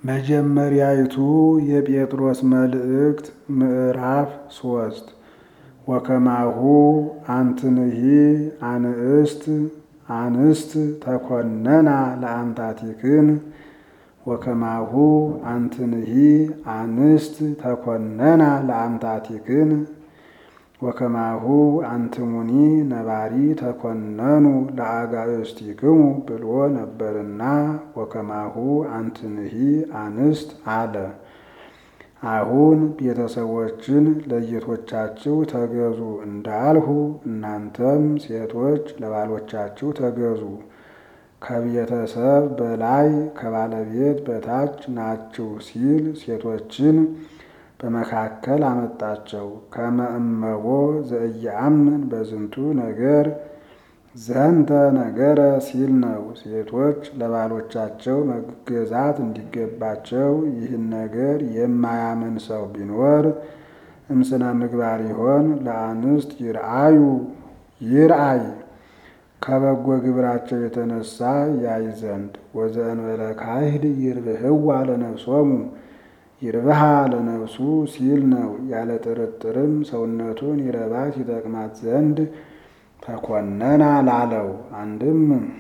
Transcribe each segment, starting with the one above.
መጀመሪያይቱ የጴጥሮስ መልእክት ምዕራፍ ሶስት ወከማሁ አንትንሂ አንስት አንስት ተኮነና ለአምታቲክን ወከማሁ አንትንሂ አንስት ተኮነና ለአምታቲክን ወከማሁ አንትሙኒ ነባሪ ተኮነኑ ለአጋእዝቲክሙ ብሎ ነበርና ወከማሁ አንትንሂ አንስት አለ። አሁን ቤተሰቦችን ለጌቶቻችሁ ተገዙ እንዳልሁ እናንተም ሴቶች ለባሎቻችሁ ተገዙ። ከቤተሰብ በላይ ከባለቤት በታች ናችሁ ሲል ሴቶችን በመካከል አመጣቸው። ከመ እመቦ ዘኢየአምን በዝንቱ ነገር ዘንተ ነገረ ሲል ነው። ሴቶች ለባሎቻቸው መገዛት እንዲገባቸው ይህን ነገር የማያምን ሰው ቢኖር እምስነ ምግባር ይሆን ለአንስት ይርአዩ ይርአይ ከበጎ ግብራቸው የተነሳ ያይ ዘንድ ወዘእንበለ ካህድ ይርብህዋ ለነፍሶሙ ይርብሃ ለነፍሱ ሲል ነው። ያለ ጥርጥርም ሰውነቱን ይረባት ይጠቅማት ዘንድ ተኮነና ላለው አንድም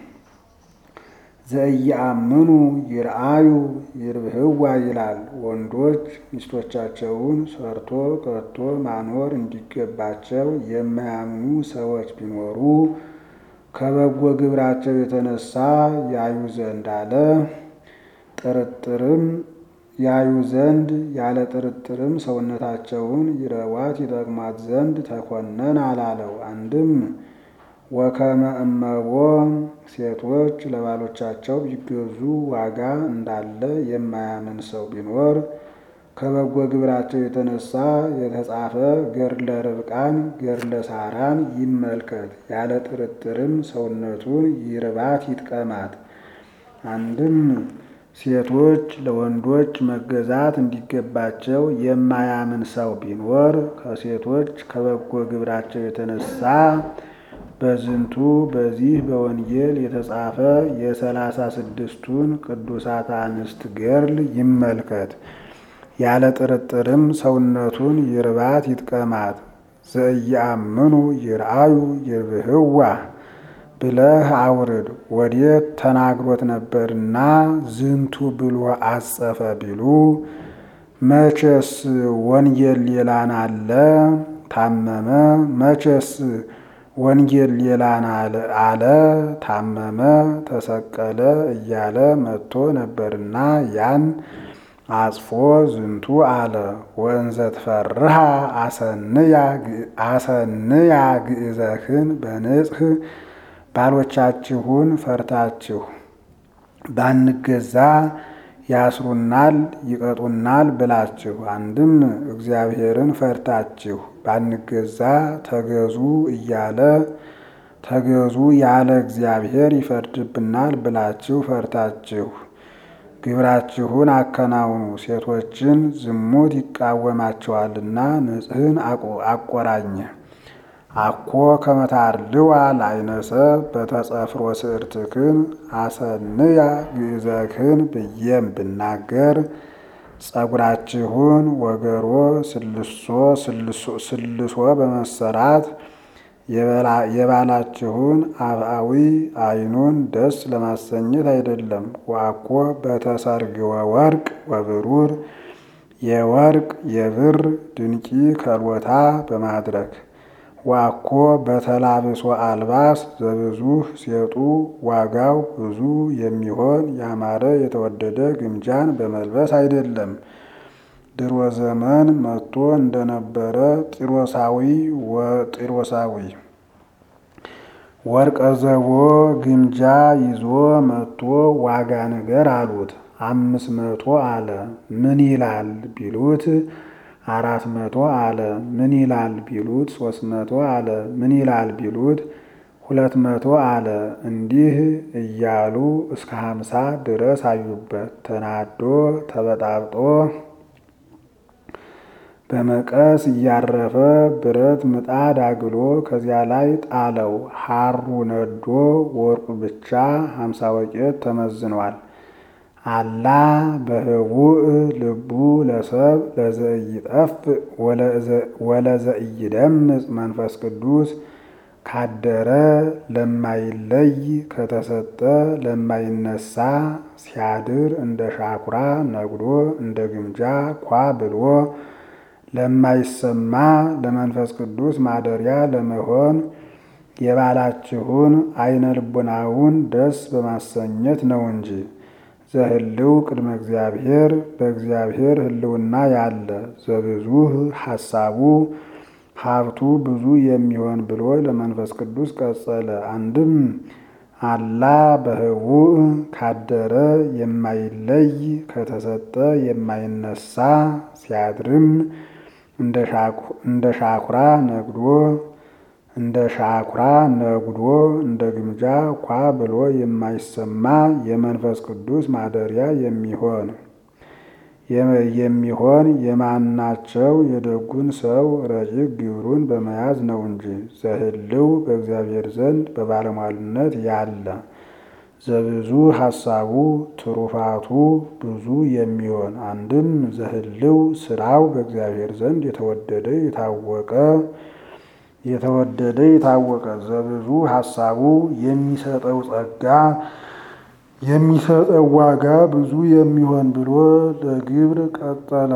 ዘኢየአምኑ ይርአዩ ይርብህዋ ይላል። ወንዶች ሚስቶቻቸውን ሰርቶ ቀጥቶ ማኖር እንዲገባቸው የማያምኑ ሰዎች ቢኖሩ ከበጎ ግብራቸው የተነሳ ያዩ ዘንድ አለ። ጥርጥርም ያዩ ዘንድ ያለ ጥርጥርም ሰውነታቸውን ይረዋት ይጠቅማት ዘንድ ተኮነን አላለው። አንድም ወከመ እመቦ ሴቶች ለባሎቻቸው ቢገዙ ዋጋ እንዳለ የማያምን ሰው ቢኖር ከበጎ ግብራቸው የተነሳ የተጻፈ ገድለ ርብቃን ገድለ ሳራን ይመልከት። ያለ ጥርጥርም ሰውነቱን ይርባት ይጥቀማት። አንድም ሴቶች ለወንዶች መገዛት እንዲገባቸው የማያምን ሰው ቢኖር ከሴቶች ከበጎ ግብራቸው የተነሳ በዝንቱ በዚህ በወንጌል የተጻፈ የሰላሳ ስድስቱን ቅዱሳት አንስት ገድል ይመልከት። ያለ ጥርጥርም ሰውነቱን ይርባት ይጥቀማት። ዘኢየአምኑ ይርአዩ ይርብህዋ ብለህ አውርድ። ወዴት ተናግሮት ነበርና ዝንቱ ብሎ አጸፈ ቢሉ መቼስ ወንጌል ሌላን አለ ታመመ። መቼስ ወንጌል ሌላን አለ ታመመ፣ ተሰቀለ እያለ መጥቶ ነበርና ያን አጽፎ ዝንቱ አለ። ወእንዘ ትፈርሃ አሰንያ ግእዘክን በንጽህ ባሎቻችሁን ፈርታችሁ ባንገዛ ያስሩናል ይቀጡናል ብላችሁ፣ አንድም እግዚአብሔርን ፈርታችሁ ባንገዛ ተገዙ እያለ ተገዙ ያለ እግዚአብሔር ይፈርድብናል ብላችሁ ፈርታችሁ ግብራችሁን አከናውኑ። ሴቶችን ዝሙት ይቃወማቸዋልና ንጽሕን አቆራኘ። አኮ ከመታርልዋ ላይነሰብ በተጸፍሮ ስዕርትክን አሰንያ ግእዘክን ብዬም ብናገር ጸጉራችሁን ወገሮ ስልሶ ስልሶ በመሰራት የባላችሁን አብአዊ ዓይኑን ደስ ለማሰኘት አይደለም። ዋኮ በተሰርግወ ወርቅ ወብሩር የወርቅ የብር ድንቂ ከልወታ በማድረግ ዋኮ በተላብሶ አልባስ ዘብዙህ ሴጡ ዋጋው ብዙ የሚሆን ያማረ የተወደደ ግምጃን በመልበስ አይደለም። ድሮ ዘመን መጥቶ እንደነበረ ጢሮሳዊ ጢሮሳዊ ወርቀ ዘቦ ግምጃ ይዞ መጥቶ ዋጋ ነገር አሉት። አምስት መቶ አለ። ምን ይላል ቢሉት አራት መቶ አለ። ምን ይላል ቢሉት ሶስት መቶ አለ። ምን ይላል ቢሉት ሁለት መቶ አለ። እንዲህ እያሉ እስከ ሀምሳ ድረስ አዩበት። ተናዶ ተበጣብጦ በመቀስ እያረፈ ብረት ምጣድ አግሎ ከዚያ ላይ ጣለው። ሐሩ ነዶ ወርቁ ብቻ ሀምሳ ወቄት ተመዝኗል። አላ በህቡእ ልቡ ለሰብ ለዘኢጠፍ ወለዘኢደምጽ መንፈስ ቅዱስ ካደረ ለማይለይ ከተሰጠ ለማይነሳ ሲያድር እንደ ሻኩራ ነግዶ እንደ ግምጃ ኳ ብሎ ለማይሰማ ለመንፈስ ቅዱስ ማደሪያ ለመሆን የባላችሁን አይነ ልቡናውን ደስ በማሰኘት ነው እንጂ። ዘህልው ቅድመ እግዚአብሔር በእግዚአብሔር ህልውና ያለ ዘብዙህ ሐሳቡ ሀብቱ ብዙ የሚሆን ብሎ ለመንፈስ ቅዱስ ቀጸለ። አንድም አላ በህቡእ ካደረ የማይለይ ከተሰጠ የማይነሳ ሲያድርም እንደ ሻኩራ ነግዶ እንደ ሻኩራ ነግዶ እንደ ግምጃ ኳ ብሎ የማይሰማ የመንፈስ ቅዱስ ማደሪያ የሚሆን የሚሆን የማናቸው የደጉን ሰው ረቂቅ ግብሩን በመያዝ ነው እንጂ። ዘህልው በእግዚአብሔር ዘንድ በባለሟልነት ያለ ዘብዙ ሐሳቡ ትሩፋቱ ብዙ የሚሆን አንድም ዘህልው ስራው በእግዚአብሔር ዘንድ የተወደደ የታወቀ የተወደደ የታወቀ ዘብዙ ሐሳቡ የሚሰጠው ጸጋ የሚሰጠው ዋጋ ብዙ የሚሆን ብሎ ለግብር ቀጠለ።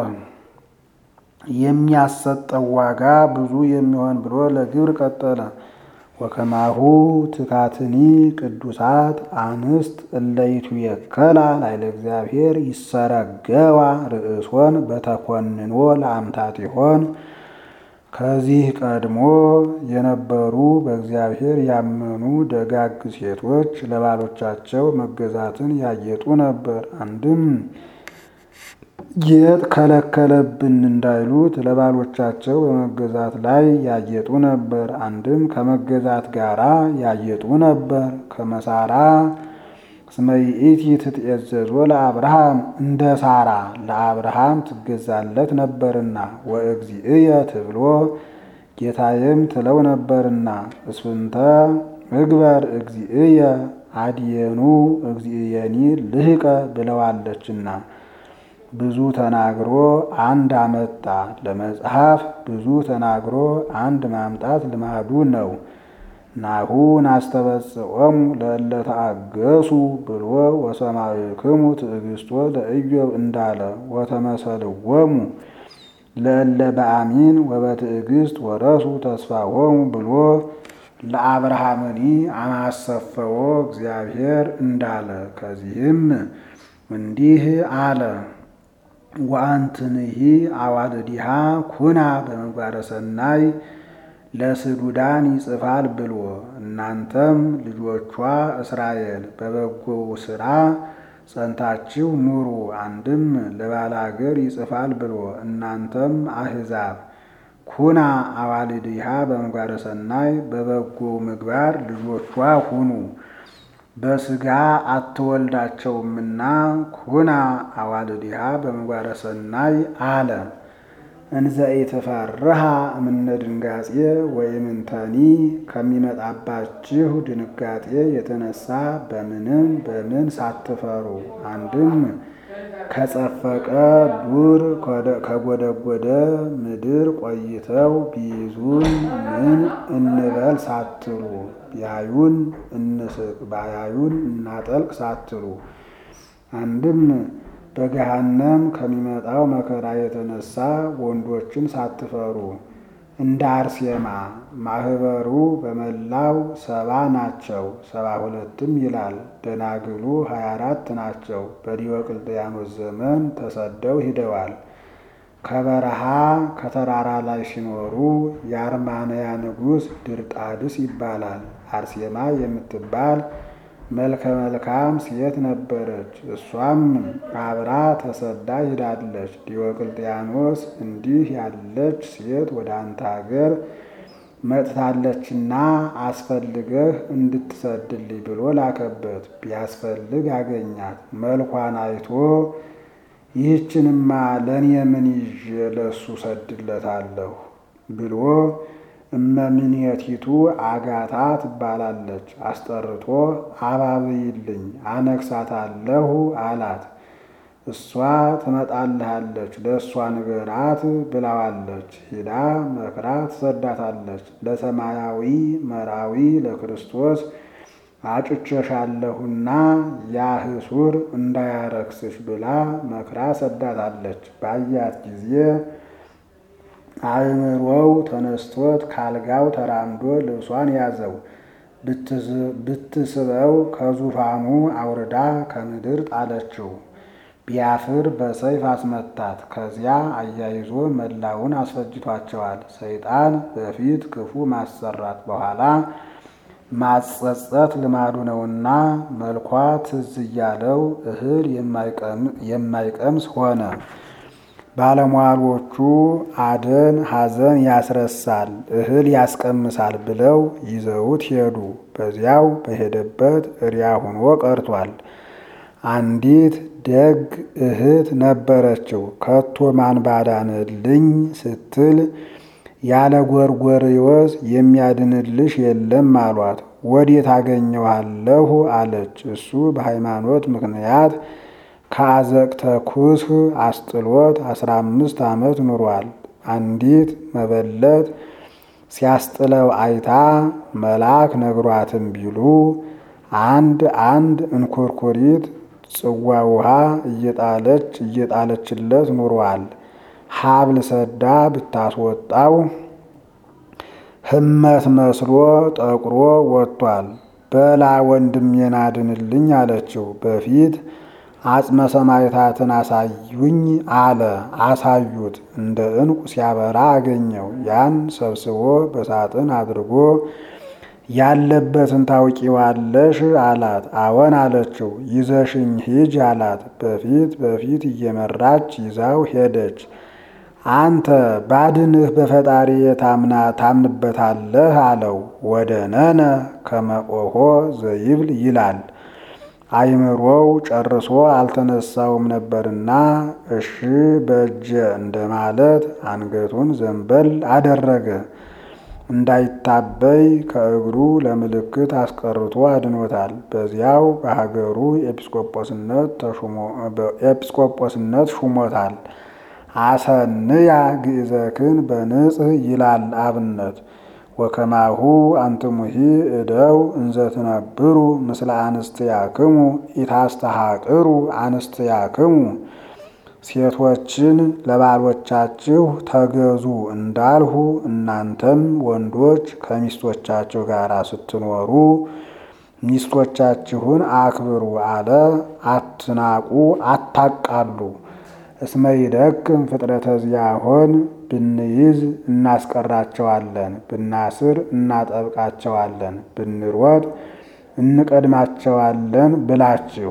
የሚያሰጠው ዋጋ ብዙ የሚሆን ብሎ ለግብር ቀጠለ። ወከማሁ ትካትኒ ቅዱሳት አንስት እለይቱ የከላ ላይለ እግዚአብሔር ይሰረገዋ ርእሶን በተኮንኖ ለአምታት ይሆን ከዚህ ቀድሞ የነበሩ በእግዚአብሔር ያመኑ ደጋግ ሴቶች ለባሎቻቸው መገዛትን ያጌጡ ነበር። አንድም ጌጥ ከለከለብን እንዳይሉት ለባሎቻቸው በመገዛት ላይ ያጌጡ ነበር። አንድም ከመገዛት ጋራ ያጌጡ ነበር። ከመሳራ እስመ ይእቲ ትትኤዘዞ ለአብርሃም እንደ ሳራ ለአብርሃም ትገዛለት ነበርና ወእግዚእየ ትብሎ ጌታዬም ትለው ነበርና እስፍንተ ምግበር እግዚእየ አድየኑ እግዚእየኒ ልህቀ ብለዋለችና ብዙ ተናግሮ አንድ አመጣ። ለመጽሐፍ ብዙ ተናግሮ አንድ ማምጣት ልማዱ ነው። ናሁ ናስተበጽዖሙ ለእለ ተአገሱ ብሎ ወሰማዕክሙ ትዕግስቶ ለኢዮብ እንዳለ ወተመሰልዎሙ ለእለ በአሚን ወበትዕግስት ወረሱ ተስፋሆሙ ብሎ ለአብርሃምኒ አማሰፈዎ እግዚአብሔር እንዳለ ከዚህም እንዲህ አለ። ወአንትንሂ አዋልዲሃ ኩና በምግባረ ሰናይ ለስዱዳን ይጽፋል ብሎ እናንተም ልጆቿ እስራኤል በበጎው ሥራ ጸንታችሁ ኑሩ። አንድም ለባላገር ይጽፋል ብሎ እናንተም አሕዛብ ኩና አዋልድሃ በምግባረ ሰናይ በበጎው ምግባር ልጆቿ ሁኑ። በሥጋ አትወልዳቸውምና ኩና አዋልድሃ በምግባረ ሰናይ አለ። እንዘ ኢትፈርሃ እምነ ድንጋጼ ወይምንተኒ ከሚመጣባችሁ ድንጋጤ የተነሳ በምንም በምን ሳትፈሩ አንድም ከጸፈቀ ዱር ከጎደጎደ ምድር ቆይተው ቢይዙን ምን እንበል ሳትሉ ቢያዩን እንስቅ ባያዩን እናጠልቅ ሳትሉ አንድም በገሃነም ከሚመጣው መከራ የተነሳ ወንዶችን ሳትፈሩ እንደ አርሴማ ማህበሩ በመላው ሰባ ናቸው፣ ሰባ ሁለትም ይላል። ደናግሉ ሀያ አራት ናቸው። በዲዮቅልጥያኖስ ዘመን ተሰደው ሂደዋል። ከበረሃ ከተራራ ላይ ሲኖሩ የአርማንያ ንጉሥ ድርጣድስ ይባላል። አርሴማ የምትባል መልከ መልካም ሴት ነበረች። እሷም አብራ ተሰዳ ሂዳለች። ዲዮቅልጥያኖስ እንዲህ ያለች ሴት ወደ አንተ አገር መጥታለችና አስፈልገህ እንድትሰድልኝ ብሎ ላከበት። ቢያስፈልግ አገኛት። መልኳን አይቶ ይህችንማ ለእኔ ምን ይዤ ለእሱ ሰድለታለሁ ብሎ እመምኔቲቱ አጋታ ትባላለች። አስጠርቶ አባብይልኝ አነግሳታለሁ አላት። እሷ ትመጣልሃለች ለእሷ ንገራት ብላዋለች። ሂዳ መክራ ትሰዳታለች። ለሰማያዊ መራዊ ለክርስቶስ አጭቸሻለሁና ያህሱር እንዳያረክስሽ ብላ መክራ ሰዳታለች። ባያት ጊዜ አእምሮው ተነስቶት ካልጋው ተራምዶ ልብሷን ያዘው። ብትስበው ከዙፋኑ አውርዳ ከምድር ጣለችው። ቢያፍር በሰይፍ አስመታት። ከዚያ አያይዞ መላውን አስፈጅቷቸዋል። ሰይጣን በፊት ክፉ ማሰራት በኋላ ማጸጸት ልማዱ ነውና መልኳ ትዝ እያለው እህል የማይቀምስ ሆነ። ባለሟሎቹ አደን ሐዘን ያስረሳል እህል ያስቀምሳል ብለው ይዘውት ሄዱ። በዚያው በሄደበት እሪያ ሆኖ ቀርቷል። አንዲት ደግ እህት ነበረችው። ከቶ ማን ባዳንልኝ ስትል ያለ ጎርጎርዮስ የሚያድንልሽ የለም አሏት። ወዴት አገኘዋለሁ አለች። እሱ በሃይማኖት ምክንያት ከአዘቅተ ኩስህ አስጥሎት አስራ አምስት ዓመት ኑሯል። አንዲት መበለት ሲያስጥለው አይታ መልአክ ነግሯትም ቢሉ አንድ አንድ እንኩርኩሪት ጽዋ ውሃ እየጣለች እየጣለችለት ኑሯል። ሀብል ሰዳ ብታስወጣው ህመት መስሎ ጠቁሮ ወጥቷል። በላ ወንድሜን አድንልኝ አለችው። በፊት አጽመ ሰማዕታትን አሳዩኝ አለ። አሳዩት። እንደ ዕንቁ ሲያበራ አገኘው። ያን ሰብስቦ በሳጥን አድርጎ ያለበትን ታውቂዋለሽ አላት። አዎን አለችው። ይዘሽኝ ሂጅ አላት። በፊት በፊት እየመራች ይዛው ሄደች። አንተ ባድንህ በፈጣሪ ታምና ታምንበታለህ አለው። ወደ ነነ ከመቆሆ ዘይብል ይላል። አይምሮው ጨርሶ አልተነሳውም ነበርና እሺ በእጀ እንደማለት አንገቱን ዘንበል አደረገ። እንዳይታበይ ከእግሩ ለምልክት አስቀርቶ አድኖታል። በዚያው በሀገሩ ኤጲስቆጶስነት ሹሞታል። አሰንያ ግእዘክን በንጽህ ይላል አብነት ወከማሁ አንትሙሂ እደው እንዘትነብሩ ምስለ አንስትያክሙ ኢታስተሃቅሩ አንስትያክሙ ሴቶችን ለባሎቻችሁ ተገዙ እንዳልሁ እናንተም ወንዶች ከሚስቶቻችሁ ጋር ስትኖሩ ሚስቶቻችሁን አክብሩ አለ። አትናቁ፣ አታቃሉ። እስመ ይደክም ፍጥረተ ዚአሆን ብንይዝ እናስቀራቸዋለን፣ ብናስር እናጠብቃቸዋለን፣ ብንሮጥ እንቀድማቸዋለን ብላችሁ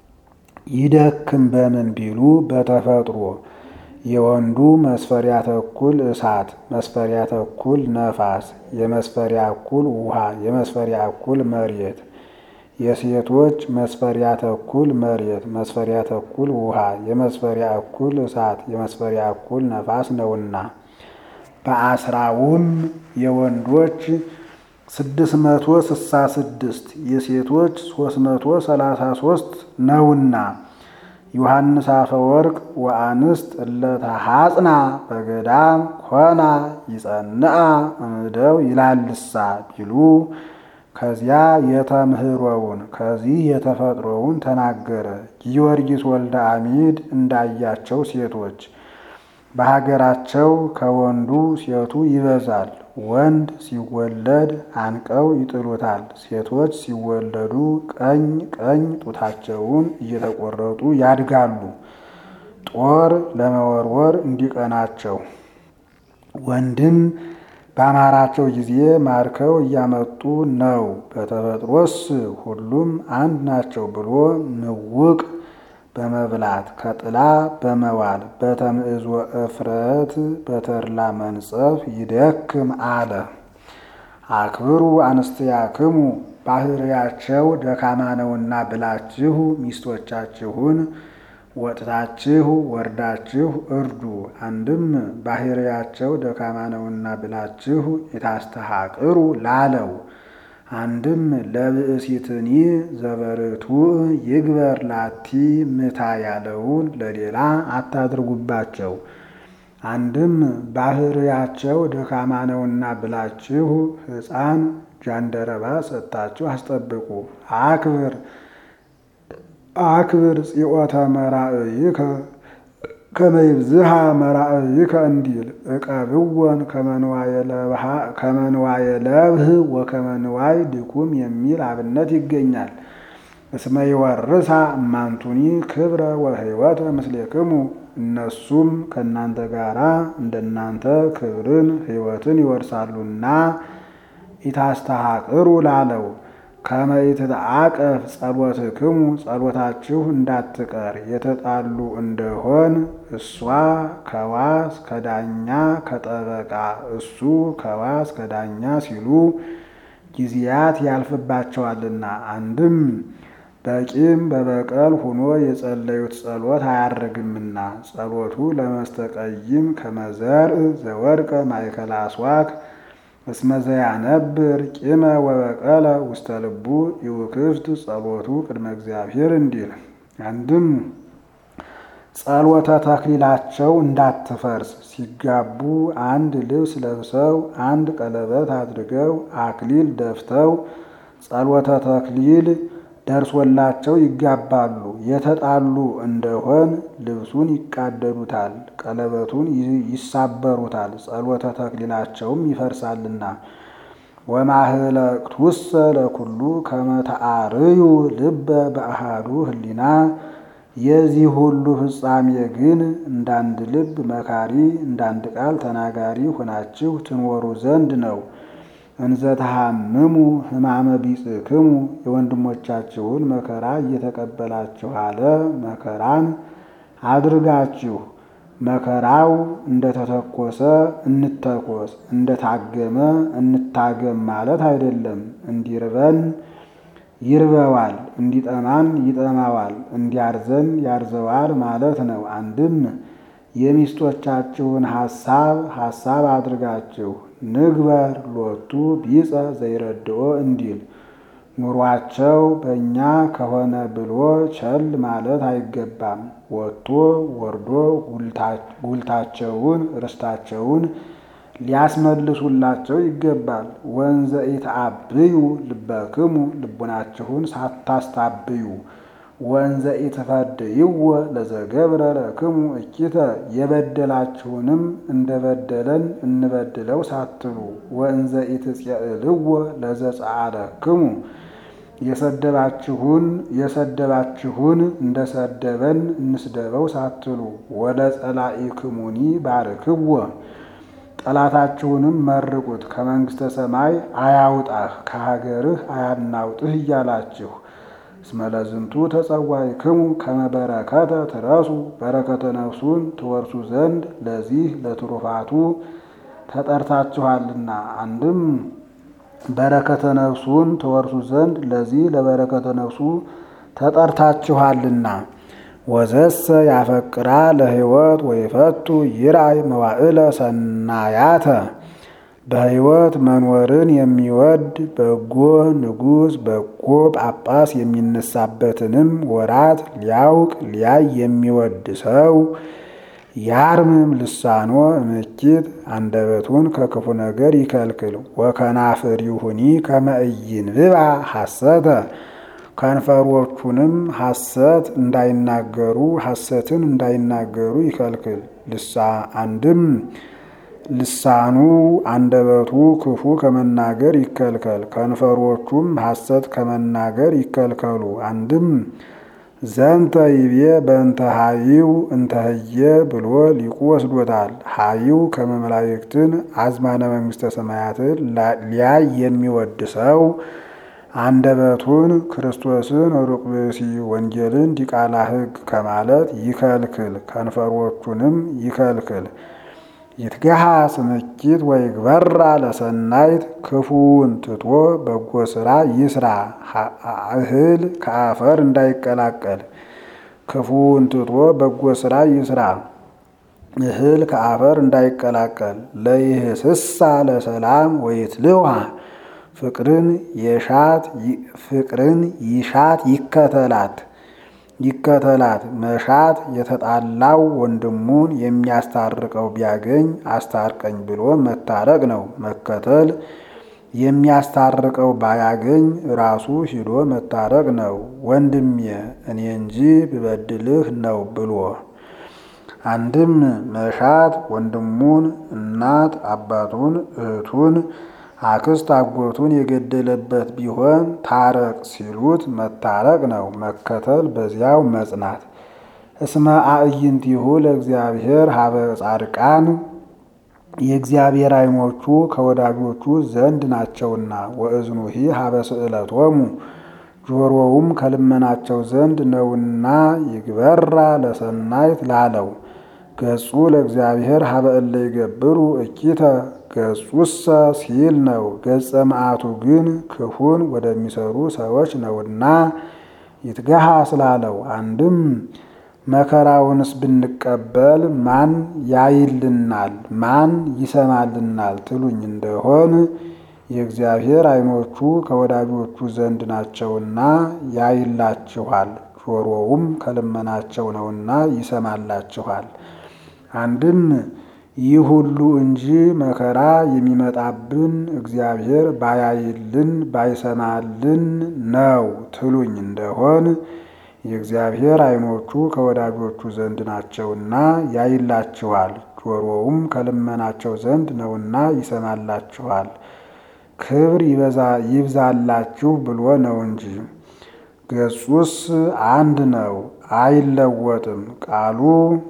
ይደክም በምን ቢሉ በተፈጥሮ የወንዱ መስፈሪያ ተኩል እሳት፣ መስፈሪያ ተኩል ነፋስ፣ የመስፈሪያ እኩል ውሃ፣ የመስፈሪያ እኩል መሬት የሴቶች መስፈሪያ ተኩል መሬት፣ መስፈሪያ ተኩል ውሃ፣ የመስፈሪያ እኩል እሳት፣ የመስፈሪያ እኩል ነፋስ ነውና በአስራውም የወንዶች ስድስት መቶ ስሳ ስድስት የሴቶች ሶስት መቶ ሰላሳ ሶስት ነውና ዮሐንስ አፈወርቅ ወአንስት እለተሐጽና በገዳም ኮና ይጸንአ እምደው ይላልሳ ቢሉ ከዚያ የተምህሮውን ከዚህ የተፈጥሮውን ተናገረ። ጊዮርጊስ ወልደ አሚድ እንዳያቸው ሴቶች በሀገራቸው ከወንዱ ሴቱ ይበዛል። ወንድ ሲወለድ አንቀው ይጥሉታል። ሴቶች ሲወለዱ ቀኝ ቀኝ ጡታቸውን እየተቆረጡ ያድጋሉ፣ ጦር ለመወርወር እንዲቀናቸው። ወንድም በአማራቸው ጊዜ ማርከው እያመጡ ነው። በተፈጥሮስ ሁሉም አንድ ናቸው ብሎ ምውቅ በመብላት ከጥላ በመዋል በተምዕዞ እፍረት በተድላ መንጸፍ ይደክም አለ። አክብሩ አንስትያክሙ ባህርያቸው ደካማ ነውና ብላችሁ ሚስቶቻችሁን ወጥታችሁ ወርዳችሁ እርዱ። አንድም ባህርያቸው ደካማ ነውና ብላችሁ የታስተሐቅሩ ላለው አንድም ለብእሲትኒ ዘበርቱዕ ይግበር ላቲ ምታ ያለውን ለሌላ አታድርጉባቸው። አንድም ባህርያቸው ደካማ ነውና ብላችሁ ሕፃን ጃንደረባ ሰጥታችሁ አስጠብቁ። አክብር አክብር ጽዮተ መራእይከ ከመይብዝሃ መራእይከ እንዲል እቀብወን ከመንዋየ ለብህ ወከመንዋይ ድኩም የሚል አብነት ይገኛል። እስመ ይወርሳ እማንቱኒ ክብረ ወሕይወተ ምስሌክሙ እነሱም ከእናንተ ጋር እንደናንተ ክብርን ሕይወትን ይወርሳሉና ኢታስተሐቅሩ ላለው ከመ ኢትትዓቀፍ ጸሎትክሙ ጸሎታችሁ እንዳትቀር የተጣሉ እንደሆን እሷ ከዋስ ከዳኛ ከጠበቃ እሱ ከዋስ ከዳኛ ሲሉ ጊዜያት ያልፍባቸዋልና አንድም በቂም በበቀል ሁኖ የጸለዩት ጸሎት አያርግምና ጸሎቱ ለመስተቀይም ከመዘርእ ዘወድቀ ማእከለ አስዋክ እስመ ዘያነብር ቂመ ወበቀለ ውስተ ልቡ ይውክፍት ጸሎቱ ቅድመ እግዚአብሔር እንዲል። አንድም ጸሎተ ተክሊላቸው እንዳትፈርስ ሲጋቡ አንድ ልብስ ለብሰው አንድ ቀለበት አድርገው አክሊል ደፍተው ጸሎተ ተክሊል ደርሶላቸው ይጋባሉ። የተጣሉ እንደሆን ልብሱን ይቃደዱታል፣ ቀለበቱን ይሳበሩታል፣ ጸሎተ ተክሊላቸውም ይፈርሳልና። ወማህለቅቱሰ ለኩሉ ከመ ተአርዩ ልበ በአሃዱ ህሊና የዚህ ሁሉ ፍጻሜ ግን እንዳንድ ልብ መካሪ እንዳንድ ቃል ተናጋሪ ሆናችሁ ትኖሩ ዘንድ ነው። እንዘ ተሐምሙ ሕማመ ቢጽክሙ የወንድሞቻችሁን መከራ እየተቀበላችሁ አለ። መከራን አድርጋችሁ መከራው እንደተተኮሰ እንተኮስ፣ እንደታገመ እንታገም ማለት አይደለም። እንዲርበን ይርበዋል፣ እንዲጠማን ይጠማዋል፣ እንዲያርዘን ያርዘዋል ማለት ነው። አንድም የሚስቶቻችሁን ሐሳብ ሐሳብ አድርጋችሁ ንግበር ሎቱ ቢጸ ዘይረድኦ እንዲል ኑሯቸው በእኛ ከሆነ ብሎ ቸል ማለት አይገባም። ወጥቶ ወርዶ ጉልታቸውን ርስታቸውን ሊያስመልሱላቸው ይገባል። ወንዘ ኢትአብዩ ልበክሙ ልቡናችሁን ሳታስታብዩ ወንዘ ኢትፈድይዎ ለዘገብረ ለክሙ እኪተ የበደላችሁንም እንደበደለን እንበድለው ሳትሉ ወንዘ ኢትጼእልዎ ለዘጸአለክሙ የሰደባችሁን የሰደባችሁን እንደሰደበን እንስደበው ሳትሉ ወለ ጸላኢክሙኒ ባርክዎ ጠላታችሁንም መርቁት ከመንግሥተ ሰማይ አያውጣህ ከሀገርህ አያናውጥህ እያላችሁ እስመ ለዝንቱ ተጸዋዕክሙ ከመ በረከተ ትረሱ በረከተ ነፍሱን ትወርሱ ዘንድ ለዚህ ለትሩፋቱ ተጠርታችኋልና። አንድም በረከተ ነፍሱን ትወርሱ ዘንድ ለዚህ ለበረከተ ነፍሱ ተጠርታችኋልና። ወዘሰ ያፈቅራ ለሕይወት ወይፈቱ ይርአይ መዋዕለ ሰናያተ በሕይወት መኖርን የሚወድ በጎ ንጉሥ በጎ ጳጳስ የሚነሳበትንም ወራት ሊያውቅ ሊያይ የሚወድ ሰው ያርምም ልሳኖ እምኪት አንደበቱን ከክፉ ነገር ይከልክል። ወከናፍሪሁኒ ከመ ኢይንብባ ሐሰተ ከንፈሮቹንም ሐሰት እንዳይናገሩ ሐሰትን እንዳይናገሩ ይከልክል። ልሳ አንድም ልሳኑ አንደበቱ ክፉ ከመናገር ይከልከል፣ ከንፈሮቹም ሐሰት ከመናገር ይከልከሉ። አንድም ዘንተ ይቤ በእንተ ሀይው እንተ ህየ ብሎ ሊቁ ወስዶታል። ሀይው ከመመላእክትን አዝማነ መንግሥተ ሰማያትን ሊያይ የሚወድ ሰው አንደበቱን ክርስቶስን ሩቅ ብእሲ ወንጌልን ዲቃላ ሕግ ከማለት ይከልክል፣ ከንፈሮቹንም ይከልክል። ይትገሃ ስምኪት ወይግበራ ለሰናይት ክፉውን ትቶ በጎ ስራ ይስራ። እህል ከአፈር እንዳይቀላቀል ክፉውን ትቶ በጎ ስራ ይስራ። እህል ከአፈር እንዳይቀላቀል ለይህስሳ ለሰላም ወይትልዋ ፍቅርን የሻት ፍቅርን ይሻት ይከተላት ይከተላት መሻት የተጣላው ወንድሙን የሚያስታርቀው ቢያገኝ አስታርቀኝ ብሎ መታረቅ ነው። መከተል የሚያስታርቀው ባያገኝ ራሱ ሂዶ መታረቅ ነው። ወንድሜ እኔ እንጂ ብበድልህ ነው ብሎ አንድም መሻት ወንድሙን፣ እናት አባቱን፣ እህቱን፣ አክስት አጎቱን የገደለበት ቢሆን ታረቅ ሲሉት መታረቅ ነው። መከተል በዚያው መጽናት። እስመ አዕይንቲሁ ለእግዚአብሔር ሀበ ጻድቃን የእግዚአብሔር ዓይኖቹ ከወዳጆቹ ዘንድ ናቸውና፣ ወእዝኑሂ ሀበ ስእለቶሙ ጆሮውም ከልመናቸው ዘንድ ነውና ይግበራ ለሰናይት ላለው ገጹ ለእግዚአብሔር ሀበ እለ ይገብሩ እኪተ ገጹሰ ሲል ነው። ገጸ መዓቱ ግን ክፉን ወደሚሰሩ ሰዎች ነውና ይትገሃ ስላለው አንድም መከራውንስ ብንቀበል ማን ያይልናል? ማን ይሰማልናል? ትሉኝ እንደሆን የእግዚአብሔር ዓይኖቹ ከወዳጆቹ ዘንድ ናቸውና ያይላችኋል፣ ጆሮውም ከልመናቸው ነውና ይሰማላችኋል። አንድም ይህ ሁሉ እንጂ መከራ የሚመጣብን እግዚአብሔር ባያይልን ባይሰማልን ነው ትሉኝ እንደሆን የእግዚአብሔር ዓይኖቹ ከወዳጆቹ ዘንድ ናቸውና ያይላችኋል፣ ጆሮውም ከልመናቸው ዘንድ ነውና ይሰማላችኋል። ክብር ይብዛላችሁ ብሎ ነው እንጂ ገጹስ አንድ ነው፣ አይለወጥም። ቃሉ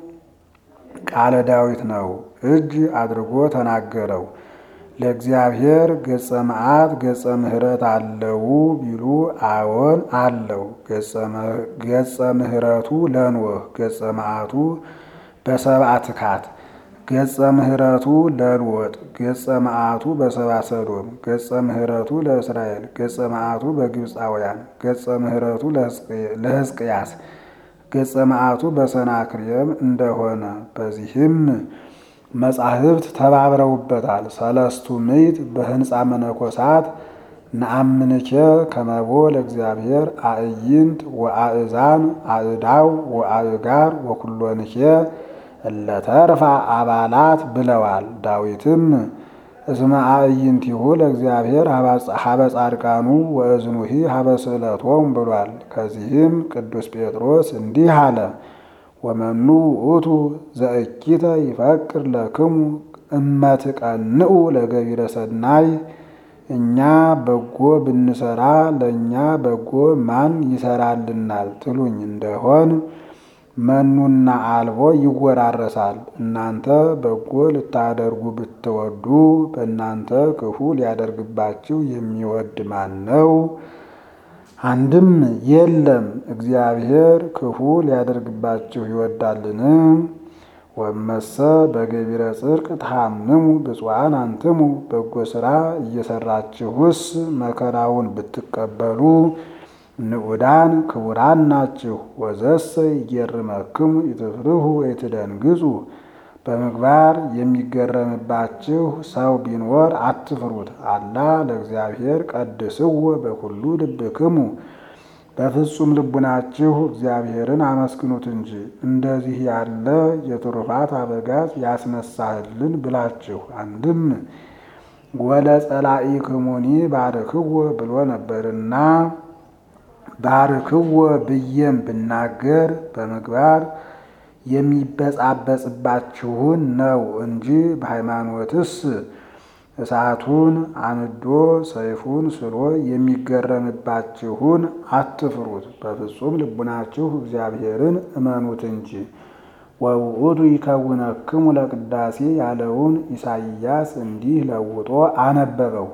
ቃለ ዳዊት ነው፣ እጅ አድርጎ ተናገረው። ለእግዚአብሔር ገጸ መዓት ገጸ ምሕረት አለው ቢሉ አዎን አለው። ገጸ ምሕረቱ ለኖህ ገጸ መዓቱ በሰብአ ትካት፣ ገጸ ምሕረቱ ለሎጥ ገጸ መዓቱ በሰብአ ሰዶም፣ ገጸ ምሕረቱ ለእስራኤል ገጸ መዓቱ በግብፃውያን፣ ገጸ ምሕረቱ ለሕዝቅያስ ገጸ መዓቱ በሰናክሬም እንደሆነ በዚህም መጻሕፍት ተባብረውበታል። ሰለስቱ ምዕት በህንፃ መነኮሳት ነአምንኬ ከመቦ ለእግዚአብሔር አእይንት ወአእዛን አእዳው ወአእጋር ወኩሎንኬ እለተርፋ አባላት ብለዋል። ዳዊትም እስመ አእይንቲሁ ለእግዚአብሔር ሀበ ጻድቃኑ ወእዝኑሂ ሀበ ስእለቶም ብሏል። ከዚህም ቅዱስ ጴጥሮስ እንዲህ አለ ወመኑ ውእቱ ዘእኪተ ይፈቅር ለክሙ እመትቀንኡ ለገቢረ ሰናይ። እኛ በጎ ብንሰራ ለእኛ በጎ ማን ይሰራልናል ትሉኝ እንደሆን መኑና አልቦ ይወራረሳል። እናንተ በጎ ልታደርጉ ብትወዱ በእናንተ ክፉ ሊያደርግባችሁ የሚወድ ማን ነው? አንድም የለም። እግዚአብሔር ክፉ ሊያደርግባችሁ ይወዳልን? ወመሰ በገቢረ ጽድቅ ተሐምሙ ብፁዓን አንትሙ። በጎ ሥራ እየሰራችሁስ መከራውን ብትቀበሉ ንዑዳን ክቡራን ናችሁ። ወዘሰ ይገርመክሙ ይትፍርሁ ወይትደንግጹ። በምግባር የሚገረምባችሁ ሰው ቢኖር አትፍሩት። አላ ለእግዚአብሔር ቀድስዎ በኩሉ ልብክሙ። በፍጹም ልቡናችሁ እግዚአብሔርን አመስግኑት እንጂ እንደዚህ ያለ የትሩፋት አበጋዝ ያስነሳህልን ብላችሁ። አንድም ወለ ጸላኢክሙኒ ባርክዎ ብሎ ነበርና ባርክዎ ብዬም ብናገር በምግባር የሚበጻበጽባችሁን ነው እንጂ በሃይማኖትስ እሳቱን አንዶ ሰይፉን ስሎ የሚገረምባችሁን አትፍሩት። በፍጹም ልቡናችሁ እግዚአብሔርን እመኑት እንጂ። ወውእቱ ይከውነክሙ ለቅዳሴ ያለውን ኢሳይያስ እንዲህ ለውጦ አነበበው።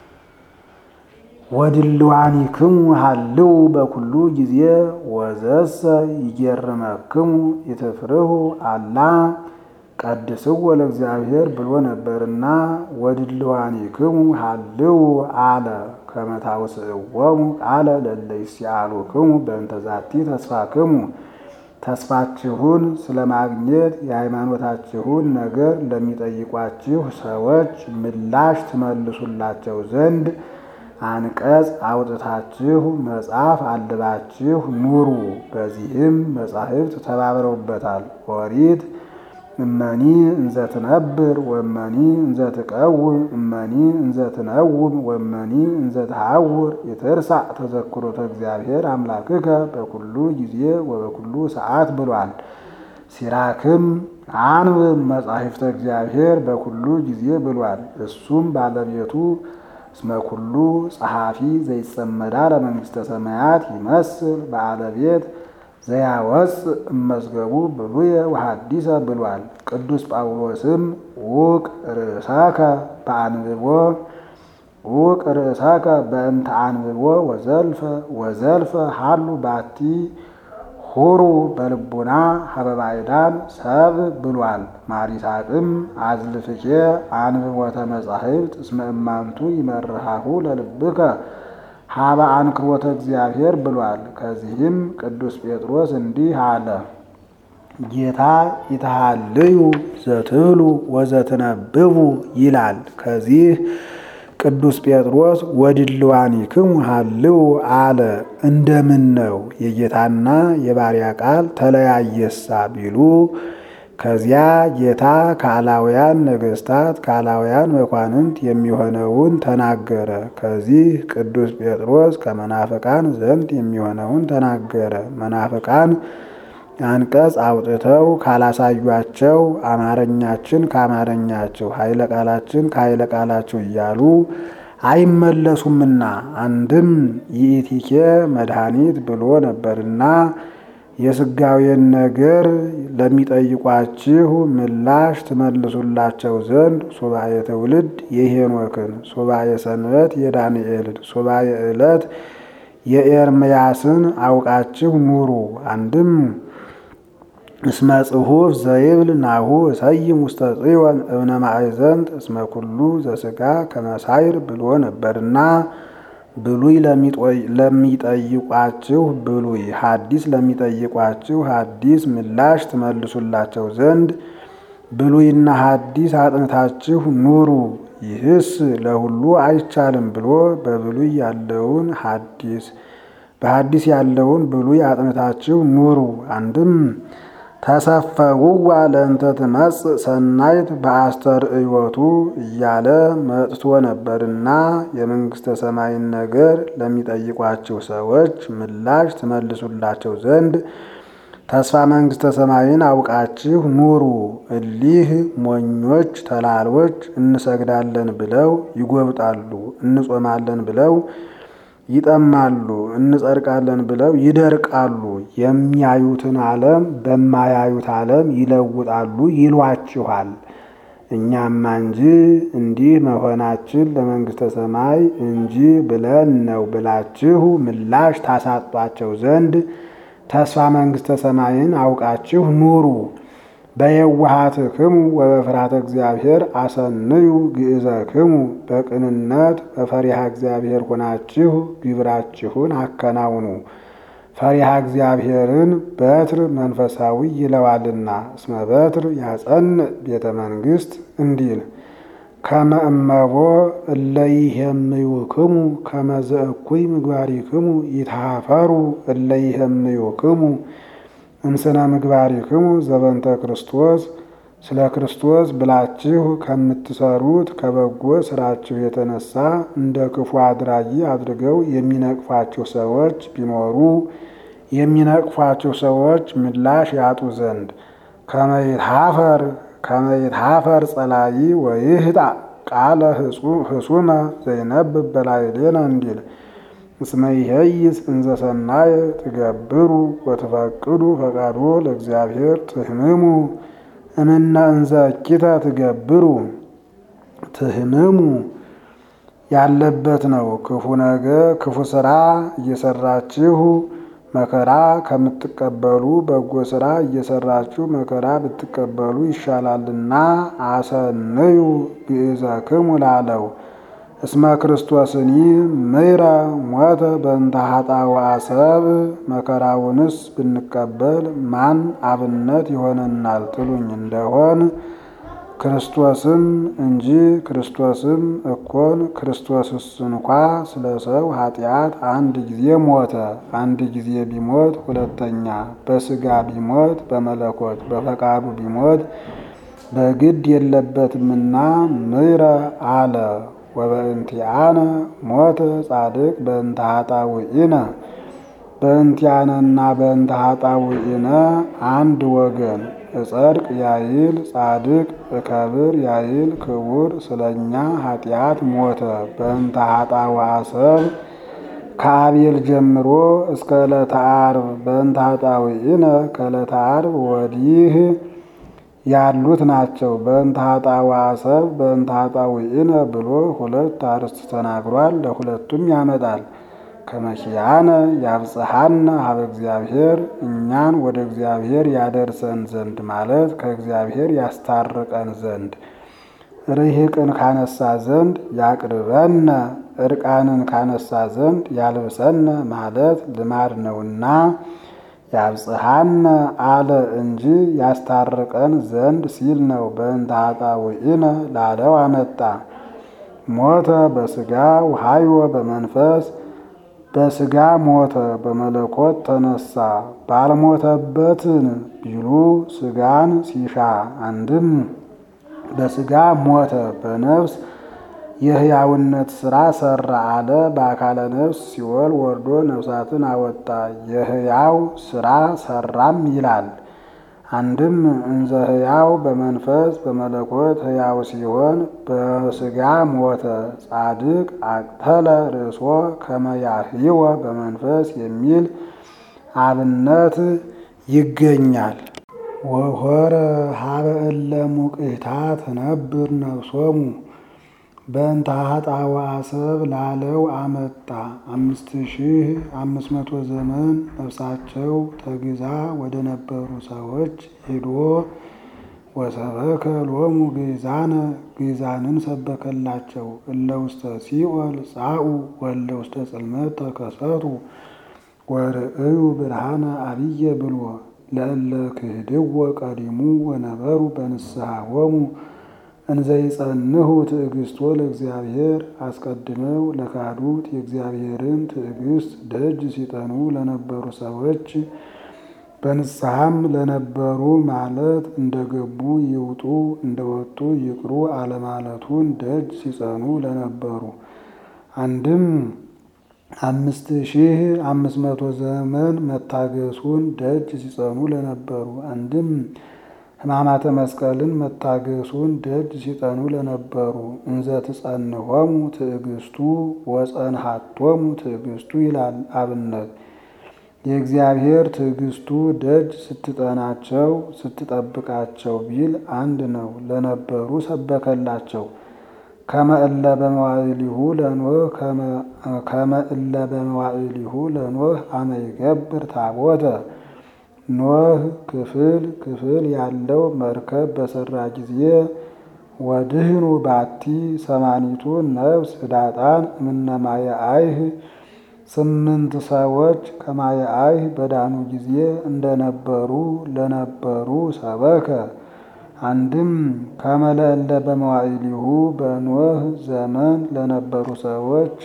ወድልዋኒክሙ ሀልው በኩሉ ጊዜ ወዘሰ ይገርመክሙ ይትፍርሁ አላ ቀድስዎ ለእግዚአብሔር ብሎ ነበርና ወድልዋኒክሙ ሀልው አለ ከመታውስእዎሙ ቃለ ለለ ይሲአሉክሙ በእንተ ዛቲ ተስፋክሙ ተስፋችሁን ስለማግኘት የሃይማኖታችሁን ነገር ለሚጠይቋችሁ ሰዎች ምላሽ ትመልሱላቸው ዘንድ አንቀጽ አውጥታችሁ መጽሐፍ አልባችሁ ኑሩ። በዚህም መጻሕፍት ተባብረውበታል። ኦሪት እመኒ እንዘ ትነብር ወመኒ እንዘ ትቀውም እመኒ እንዘ ትነውም ወመኒ እንዘ ትሐውር ይትርሳዕ ተዘክሮተ እግዚአብሔር አምላክከ በኩሉ ጊዜ ወበኩሉ ሰዓት ብሏል። ሲራክም አንብብ መጻሕፍተ እግዚአብሔር በኩሉ ጊዜ ብሏል። እሱም ባለቤቱ እስመ ኩሉ ጸሐፊ ዘይጸመዳ ለመንግሥተ ሰማያት ይመስል ባለቤት ዘያወፅ እመዝገቡ ብሉየ ወሐዲሰ ብሏል። ቅዱስ ጳውሎስም ውቅ ርእሳከ በአንብቦ ውቅ ርእሳከ በእንተ አንብቦ ወዘልፈ ወዘልፈ ሀሉ ባቲ ሁሩ በልቡና ሀበባይዳን ሰብ ብሏል። ማሪሳቅም አዝልፍኬ አንብቦተ መጻሕፍት እስመ እማንቱ ይመርሃሁ ለልብከ ሀበ አንክሮተ እግዚአብሔር ብሏል። ከዚህም ቅዱስ ጴጥሮስ እንዲህ አለ። ጌታ ይትሃልዩ ዘትብሉ ወዘትነብቡ ይላል። ከዚህ ቅዱስ ጴጥሮስ ወድልዋኒክሙ ሀልው አለ። እንደምን ነው የጌታና የባሪያ ቃል ተለያየሳ ቢሉ ከዚያ ጌታ ከአላውያን ነገሥታት ከአላውያን መኳንንት የሚሆነውን ተናገረ። ከዚህ ቅዱስ ጴጥሮስ ከመናፍቃን ዘንድ የሚሆነውን ተናገረ። መናፍቃን አንቀጽ አውጥተው ካላሳዩአቸው አማርኛችን ከአማርኛቸው ኃይለ ቃላችን ከኃይለ ቃላቸው እያሉ አይመለሱምና አንድም ይእቲኬ መድኃኒት ብሎ ነበርና የስጋዌን ነገር ለሚጠይቋችሁ ምላሽ ትመልሱላቸው ዘንድ ሱባኤ ትውልድ የሄኖክን፣ ሱባኤ ሰንበት የዳንኤልን፣ ሱባኤ ዕለት የኤርምያስን አውቃችሁ ኑሩ። አንድም እስመ ጽሑፍ ዘይብል ናሁ እሰይም ውስተ ጽዮን እብነ ማዕዘንት እስመ ኩሉ ዘሥጋ ከመሳይር ብሎ ነበርና ብሉይ ለሚጠይቋችሁ ብሉይ፣ ሐዲስ ለሚጠይቋችሁ ሐዲስ ምላሽ ትመልሱላቸው ዘንድ ብሉይና ሐዲስ አጥንታችሁ ኑሩ። ይህስ ለሁሉ አይቻልም ብሎ በብሉይ ያለውን ሐዲስ በሐዲስ ያለውን ብሉይ አጥንታችሁ ኑሩ። አንድም ተሰፈውዋ ለእንተ ትመጽእ ሰናይት በአስተርእዮቱ እያለ መጥቶ ነበርና የመንግሥተ ሰማይን ነገር ለሚጠይቋቸው ሰዎች ምላሽ ትመልሱላቸው ዘንድ ተስፋ መንግሥተ ሰማይን አውቃችሁ ኑሩ። እሊህ ሞኞች ተላሎች እንሰግዳለን ብለው ይጎብጣሉ፣ እንጾማለን ብለው ይጠማሉ፣ እንጸድቃለን ብለው ይደርቃሉ። የሚያዩትን ዓለም በማያዩት ዓለም ይለውጣሉ ይሏችኋል። እኛማ እንጂ እንዲህ መሆናችን ለመንግሥተ ሰማይ እንጂ ብለን ነው ብላችሁ ምላሽ ታሳጧቸው ዘንድ ተስፋ መንግሥተ ሰማይን አውቃችሁ ኑሩ። በየዋሃትክሙ ወበፍርሃተ እግዚአብሔር አሰንዩ ግእዘክሙ በቅንነት በፈሪሃ እግዚአብሔር ሆናችሁ ግብራችሁን አከናውኑ። ፈሪሃ እግዚአብሔርን በትር መንፈሳዊ ይለዋልና እስመ በትር ያጸንዕ ቤተ መንግሥት እንዲል ከመ እመቦ እለይሄምዩክሙ ከመ ዘእኩይ ምግባሪክሙ ይትሃፈሩ እለይሄምዩክሙ እምስነ ምግባሪክሙ ዘበንተ ክርስቶስ ስለ ክርስቶስ ብላችሁ ከምትሰሩት ከበጎ ስራችሁ የተነሳ እንደ ክፉ አድራጊ አድርገው የሚነቅፏቸው ሰዎች ቢኖሩ የሚነቅፏቸው ሰዎች ምላሽ ያጡ ዘንድ ከመይትሃፈር ከመይትሃፈር ጸላኢ ወይህጣ ቃለ ህሱመ ዘይነብብ በላዕሌነ እንዲል እስመ ይሄይስ እንዘ ሰናየ ትገብሩ ወትፈቅዱ ፈቃዶ ለእግዚአብሔር ትህምሙ እምነ እንዘ እኪተ ትገብሩ ትህምሙ ያለበት ነው። ክፉ ነገር ክፉ ስራ እየሰራችሁ መከራ ከምትቀበሉ በጎ ስራ እየሰራችሁ መከራ ብትቀበሉ ይሻላልና አሰንዩ ግእዘክሙ ላለው እስመ ክርስቶስኒ ምይረ ሞተ በእንተ ኃጣውአ ሰብ መከራውንስ ብንቀበል ማን አብነት ይሆነናል ትሉኝ እንደሆን ክርስቶስም እንጂ ክርስቶስም እኮን ክርስቶስስ እንኳ ስለ ሰው ኃጢአት አንድ ጊዜ ሞተ። አንድ ጊዜ ቢሞት ሁለተኛ በሥጋ ቢሞት በመለኮት በፈቃዱ ቢሞት በግድ የለበትምና ምሕረ አለ። ወበእንቲአነ ሞተ ጻድቅ በእንተ ኃጣውኢነ በእንቲአነና በእንተ ኃጣውኢነ አንድ ወገን እጸድቅ ያይል ጻድቅ እከብር ያይል ክቡር ስለኛ ኃጢአት ሞተ። በእንተ ኃጣውአ ሰብ ከአቤል ጀምሮ እስከ ዕለተ ዓርብ በእንተ ኃጣውኢነ ከዕለተ ዓርብ ወዲህ ያሉት ናቸው። በእንተ ኃጣውአ ሰብ በእንተ ኃጣውኢነ ብሎ ሁለት አርዕስት ተናግሯል። ለሁለቱም ያመጣል። ከመኪያነ ያብጽሐነ ሀበ እግዚአብሔር እኛን ወደ እግዚአብሔር ያደርሰን ዘንድ ማለት ከእግዚአብሔር ያስታርቀን ዘንድ ርሂቅን ካነሳ ዘንድ ያቅርበነ እርቃንን ካነሳ ዘንድ ያልብሰነ ማለት ልማድ ነውና ያብጽሐነ አለ እንጂ ያስታርቀን ዘንድ ሲል ነው። በእንተ ኃጣውኢነ ላለው አመጣ። ሞተ በሥጋ ወሐይወ በመንፈስ በሥጋ ሞተ በመለኮት ተነሳ። ባልሞተበትን ቢሉ ሥጋን ሲሻ አንድም በሥጋ ሞተ በነፍስ የሕያውነት ሥራ ሠራ አለ። በአካለ ነፍስ ሲኦል ወርዶ ነፍሳትን አወጣ የሕያው ሥራ ሠራም ይላል። አንድም እንዘ ሕያው በመንፈስ በመለኮት ሕያው ሲሆን በሥጋ ሞተ። ጻድቅ አቅተለ ርእሶ ከመ ያህይወ በመንፈስ የሚል አብነት ይገኛል። ወሖረ ሀበ እለ ሙቅታ ትነብር ነፍሶሙ በእንተ ኃጣውአ ሰብ ላለው አመጣ። አምስት ሺህ አምስት መቶ ዘመን ነፍሳቸው ተግዛ ወደ ነበሩ ሰዎች ሄዶ ወሰበከ ሎሙ ግዛነ ግዛንን ሰበከላቸው። እለ ውስተ ሲኦል ጻኡ ወእለ ውስተ ጽልመት ተከሰቱ ወርእዩ ብርሃነ አብየ ብሎ ለእለ ክህድዎ ቀዲሙ ወነበሩ በንስሐሆሙ እንዘይጸንሁ ትዕግስቶ ለእግዚአብሔር አስቀድመው ለካዱት የእግዚአብሔርን ትዕግስት ደጅ ሲጠኑ ለነበሩ ሰዎች በንስሐም ለነበሩ ማለት እንደገቡ ይውጡ እንደወጡ ይቅሩ አለማለቱን ደጅ ሲጸኑ ለነበሩ አንድም አምስት ሺህ አምስት መቶ ዘመን መታገሱን ደጅ ሲጸኑ ለነበሩ አንድም ሕማማተ መስቀልን መታገሱን ደጅ ሲጠኑ ለነበሩ እንዘ ትጸንሆሙ ትዕግስቱ ወጸንሃቶሙ ትዕግስቱ ይላል አብነት የእግዚአብሔር ትዕግስቱ ደጅ ስትጠናቸው ስትጠብቃቸው ቢል አንድ ነው። ለነበሩ ሰበከላቸው። ከመእለ በመዋዕሊሁ ለኖህ ከመእለ በመዋዕሊሁ ለኖህ አመ ይገብር ታቦተ ኖህ ክፍል ክፍል ያለው መርከብ በሰራ ጊዜ ወድህኑ ባቲ ሰማኒቱ ነፍስ ህዳጣን እምነማየ አይህ ስምንት ሰዎች ከማየ አይህ በዳኑ ጊዜ እንደነበሩ ለነበሩ ሰበከ። አንድም ከመለእለ በመዋዕሊሁ በኖህ ዘመን ለነበሩ ሰዎች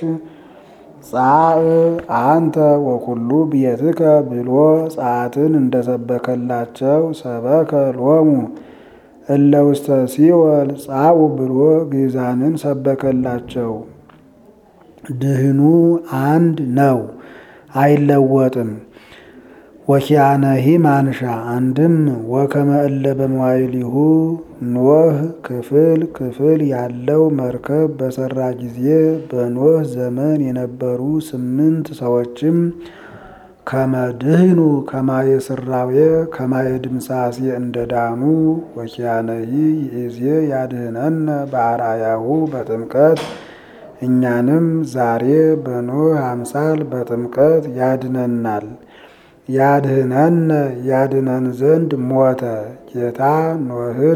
ጻእ አንተ ወኩሉ ቤትከ ብሎ ጸአትን እንደሰበከላቸው ሰበከ ሎሙ እለ ውስተ ሲኦል ጻኡ ብሎ ግዛንን ሰበከላቸው። ድህኑ አንድ ነው፣ አይለወጥም። ወኪያነሂ ማንሻ አንድም ወከመ እለ በመዋዕሊሁ ኖህ ክፍል ክፍል ያለው መርከብ በሰራ ጊዜ በኖህ ዘመን የነበሩ ስምንት ሰዎችም ከመድህኑ ከማየ ስራዌ ከማየ ድምሳሴ እንደዳኑ ወኪያነሂ ይእዜ ያድህነነ በአርአያሁ በጥምቀት እኛንም ዛሬ በኖህ አምሳል በጥምቀት ያድነናል። ያድህነን ያድነን ዘንድ ሞተ። ጌታ ኖህን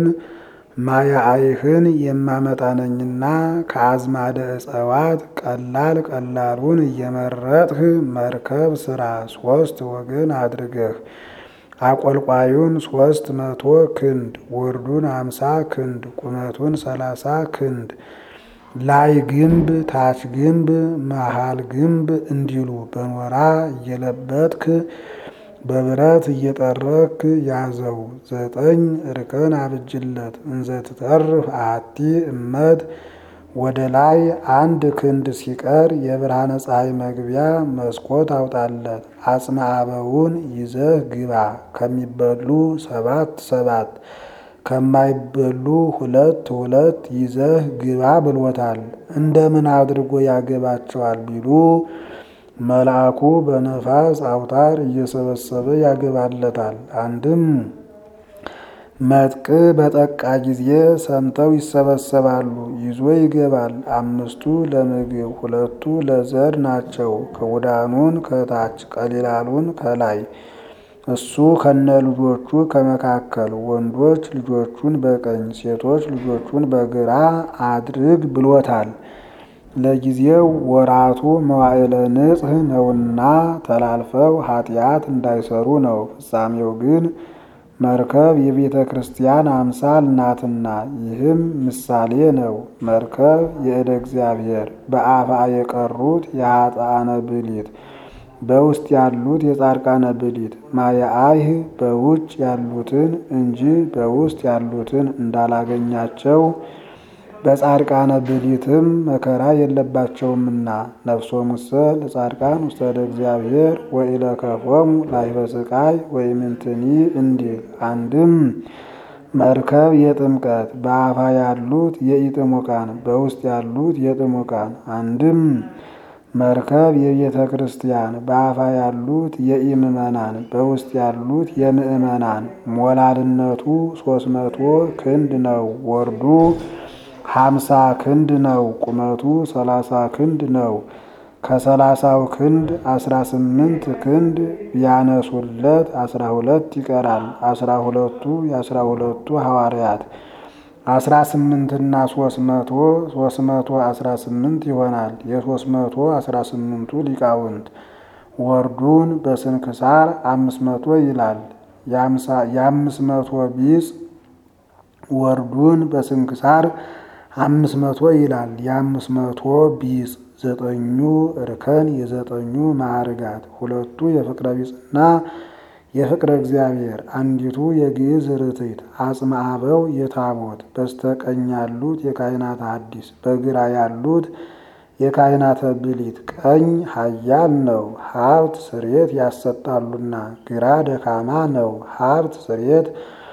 ማያአይህን የማመጣ ነኝና ከአዝማደ እጸዋት ቀላል ቀላሉን እየመረጥህ መርከብ ስራ ሶስት ወገን አድርገህ አቆልቋዩን ሶስት መቶ ክንድ ወርዱን አምሳ ክንድ ቁመቱን ሰላሳ ክንድ ላይ ግንብ ታች ግንብ መሃል ግንብ እንዲሉ በኖራ እየለበጥክ በብረት እየጠረክ ያዘው። ዘጠኝ እርከን አብጅለት። እንዘ ትተርፍ አሐቲ እመት ወደ ላይ አንድ ክንድ ሲቀር የብርሃነ ፀሐይ መግቢያ መስኮት አውጣለት። አጽመ አበውን ይዘህ ግባ። ከሚበሉ ሰባት ሰባት ከማይበሉ ሁለት ሁለት ይዘህ ግባ ብሎታል። እንደምን አድርጎ ያገባቸዋል ቢሉ መልአኩ በነፋስ አውታር እየሰበሰበ ያገባለታል። አንድም መጥቅ በጠቃ ጊዜ ሰምተው ይሰበሰባሉ፣ ይዞ ይገባል። አምስቱ ለምግብ ሁለቱ ለዘር ናቸው። ክቡዳኑን ከታች ቀሊላሉን ከላይ እሱ ከነ ልጆቹ ከመካከል ወንዶች ልጆቹን በቀኝ ሴቶች ልጆቹን በግራ አድርግ ብሎታል። ለጊዜው ወራቱ መዋዕለ ንጽሕ ነውና ተላልፈው ኃጢአት እንዳይሰሩ ነው። ፍጻሜው ግን መርከብ የቤተ ክርስቲያን አምሳል ናትና፣ ይህም ምሳሌ ነው። መርከብ የእደ እግዚአብሔር በአፋ የቀሩት የኃጥአነ ብሊት በውስጥ ያሉት የጻድቃነ ብሊት ማየአይህ በውጭ ያሉትን እንጂ በውስጥ ያሉትን እንዳላገኛቸው በጻድቃነ ብሊትም መከራ የለባቸውምና ነፍሶሙሰ ለጻድቃን ውስተ እደ እግዚአብሔር ወኢለከፎሙ ላዕበ ሥቃይ ወኢምንትኒ እንዲል። አንድም መርከብ የጥምቀት በአፋ ያሉት የኢጥሙቃን በውስጥ ያሉት የጥሙቃን አንድም መርከብ የቤተ ክርስቲያን በአፋ ያሉት የኢምእመናን በውስጥ ያሉት የምእመናን ሞላልነቱ ሶስት መቶ ክንድ ነው። ወርዱ ሀምሳ ክንድ ነው። ቁመቱ ሰላሳ ክንድ ነው። ከሰላሳው ክንድ አስራ ስምንት ክንድ ቢያነሱለት አስራ ሁለት ይቀራል። አስራ ሁለቱ የአስራ ሁለቱ ሐዋርያት አስራ ስምንትና ሶስት መቶ ሶስት መቶ አስራ ስምንት ይሆናል። የሶስት መቶ አስራ ስምንቱ ሊቃውንት ወርዱን በስንክሳር አምስት መቶ ይላል። የአምስት መቶ ቢጽ ወርዱን በስንክሳር አምስት መቶ ይላል። የአምስት መቶ ቢጽ ዘጠኙ እርከን የዘጠኙ ማዕርጋት ሁለቱ የፍቅረ ቢጽና የፍቅረ እግዚአብሔር አንዲቱ የግዕዝ ርትዕት አጽመ አበው የታቦት በስተቀኝ ያሉት የካህናተ ሐዲስ በግራ ያሉት የካህናተ ብሊት ቀኝ ኃያል ነው፣ ሀብት ስርየት ያሰጣሉና፣ ግራ ደካማ ነው፣ ሀብት ስርየት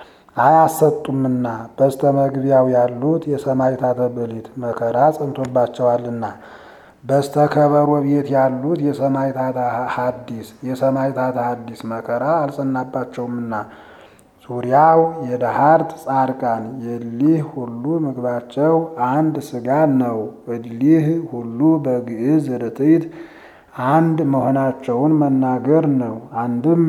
አያሰጡምና። በስተ መግቢያው ያሉት የሰማዕታተ ብሊት መከራ ጸንቶባቸዋልና በስተ ከበሮ ቤት ያሉት የሰማዕታተ ሐዲስ የሰማዕታተ ሐዲስ መከራ አልጸናባቸውምና ዙሪያው የደሃርት ጻድቃን የሊህ ሁሉ ምግባቸው አንድ ስጋ ነው። እሊህ ሁሉ በግዕዝ ርትዕት አንድ መሆናቸውን መናገር ነው። አንድም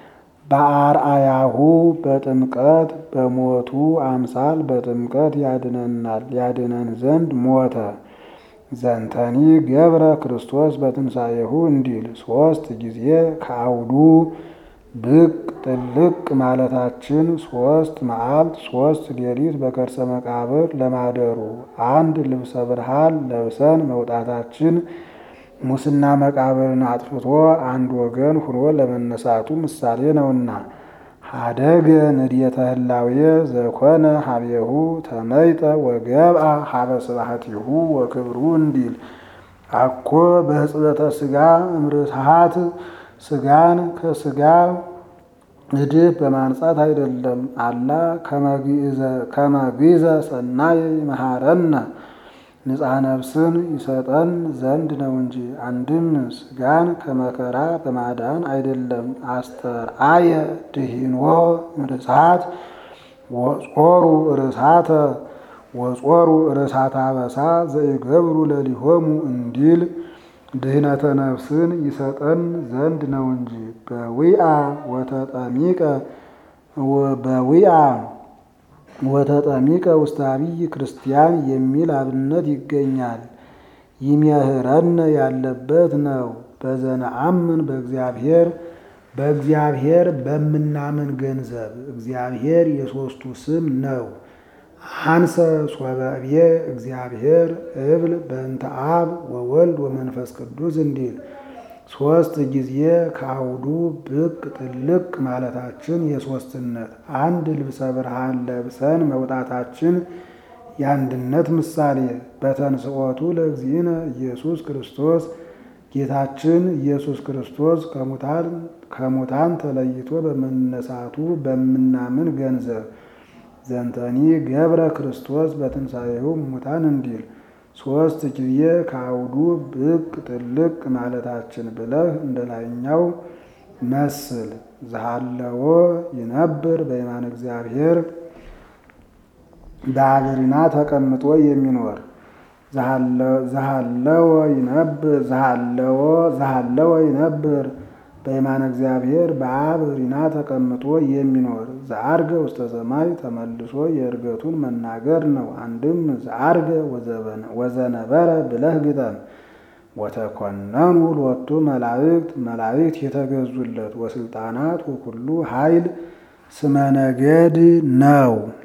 በአርአያሁ በጥምቀት በሞቱ አምሳል በጥምቀት ያድነናል ያድነን ዘንድ ሞተ። ዘንተኒ ገብረ ክርስቶስ በትንሣኤሁ እንዲል ሶስት ጊዜ ከአውዱ ብቅ ጥልቅ ማለታችን ሶስት መዓልት ሶስት ሌሊት በከርሰ መቃብር ለማደሩ አንድ ልብሰ ብርሃን ለብሰን መውጣታችን ሙስና መቃብርን አጥፍቶ አንድ ወገን ሁኖ ለመነሳቱ ምሳሌ ነውና ሀደገ ንድየተ ህላዌ ዘኮነ ሀቤሁ ተመይጠ ወገብአ ሀበ ስብሐቲሁ ወክብሩ እንዲል አኮ በህጽበተ ስጋ እምርትሃት ስጋን ከስጋ እድፍ በማንጻት አይደለም። አላ ከመግዘ ሰናይ መሐረነ ንጻ ነፍስን ይሰጠን ዘንድ ነው እንጂ። አንድም ስጋን ከመከራ በማዳን አይደለም። አስተርአየ ድሂንዎ ርሳት ወጾሩ ርሳተ ወጾሩ ርሳተ አበሳ ዘይገብሩ ለሊሆሙ እንዲል ድህነተ ነፍስን ይሰጠን ዘንድ ነው እንጂ። በዊአ ወተጠሚቀ በዊአ ወተጠሚቀ ውስተ አብይ ክርስቲያን የሚል አብነት ይገኛል። ይምህረነ ያለበት ነው። በዘነአምን በእግዚአብሔር በእግዚአብሔር በምናምን ገንዘብ እግዚአብሔር የሦስቱ ስም ነው። አንሰ ሶበብየ እግዚአብሔር እብል በእንተ አብ ወወልድ ወመንፈስ ቅዱስ እንዲል ሦስት ጊዜ ከአውዱ ብቅ ጥልቅ ማለታችን የሦስትነት አንድ ልብሰ ብርሃን ለብሰን መውጣታችን የአንድነት ምሳሌ በተንስኦቱ ለእግዚእነ ኢየሱስ ክርስቶስ ጌታችን ኢየሱስ ክርስቶስ ከሙታን ተለይቶ በመነሳቱ በምናምን ገንዘብ ዘንተኒ ገብረ ክርስቶስ በትንሣኤው ሙታን እንዲል ሦስት ጊዜ ከአውዱ ብቅ ጥልቅ ማለታችን ብለህ እንደ ላይኛው መስል ዘሃለዎ ይነብር በየማነ እግዚአብሔር በአገሪና ተቀምጦ የሚኖር ዘሃለወ ይነብር ዘሃለወ ዘሃለወ ይነብር በየማነ እግዚአብሔር በአብ ሪና ተቀምጦ የሚኖር ዘአርገ ውስተ ሰማይ ተመልሶ የእርገቱን መናገር ነው። አንድም ዘአርገ ወዘነበረ ብለህ ግጠም። ወተኮነኑ ሎቱ መላእክት መላእክት የተገዙለት ወስልጣናት ወኩሉ ኃይል ስመ ነገድ ነው።